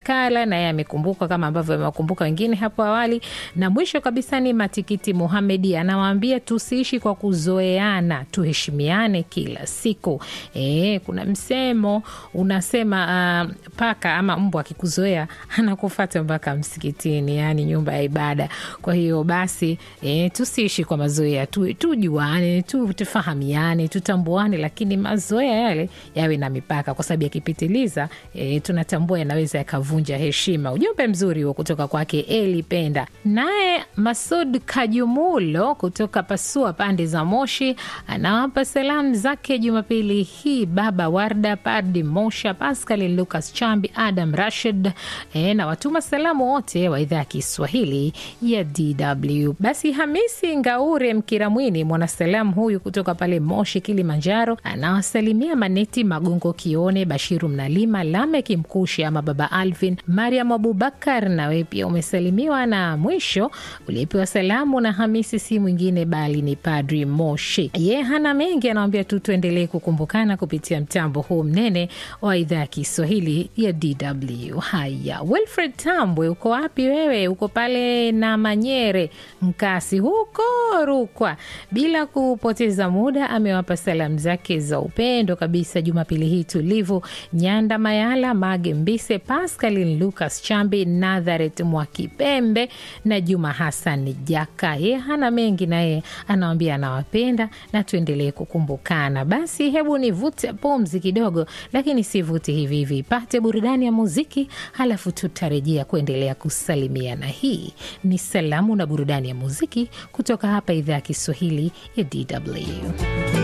Skala naye amekumbuka kama ambavyo amewakumbuka wengine hapo awali, na mwisho kabisa ni Matikiti Muhamedi anawaambia tusiishi kwa kuzoeana, tuheshimiane kila siku. E, kuna msemo unasema uh, paka ama mbwa akikuzoea anakufata mpaka msikitini, yani nyumba ya ibada. Kwa hiyo basi e, tusiishi kwa mazoea tu, tujuane tu, tufahamiane, tutambuane, lakini mazoea yale yawe na mipaka, kwa sababu yakipitiliza e, tunatambua yanaweza yakavunja heshima. Ujumbe mzuri huo kutoka kwake Eli Penda. Naye Masud Kajumulo kutoka Pasua pande za Moshi anawapa salamu zake Jumapili hii baba Warda Padi Mosha, Pascal Lucas Chambi, Adam Rashid e, na watuma salamu wote wa idhaa ya Kiswahili ya DW. Basi Hamisi Ngaure Mkiramwini, mwanasalamu huyu kutoka pale Moshi, Kilimanjaro, anawasalimia Maneti Magongo Kione, Bashiru Mnalima, Lameki Mkushi ama Baba Alvin, Mariam Abubakar, nawe pia umesalimiwa. Na mwisho ulipewa salamu na Hamisi si mwingine bali ni Padri Moshi. Ye hana mengi, anawambia tu tuendelee kukumbukana kupitia mtambo huu mnene wa idhaa ya Kiswahili ya DW. Haya, Wilfred Tambwe, uko wapi wewe? Uko pale na Manyere Mkasi huko Rukwa. Bila kupoteza muda, amewapa salamu zake za upendo kabisa Jumapili hii tulivu, Nyanda Mayala, Mage Mbise, Pascalin Lucas Chambi, Natharet Mwakipembe na Juma Hassan Jaka. Ye hana mengi, naye anawambia anawapenda na tuendelee kukumbukana. Basi hebu nivute pumzi kidogo, lakini sivuti hivi hivi, pate burudani ya muziki, halafu tutarejea kuendelea kusalimiana. Hii ni salamu na burudani ya muziki kutoka hapa idhaa ya Kiswahili ya DW.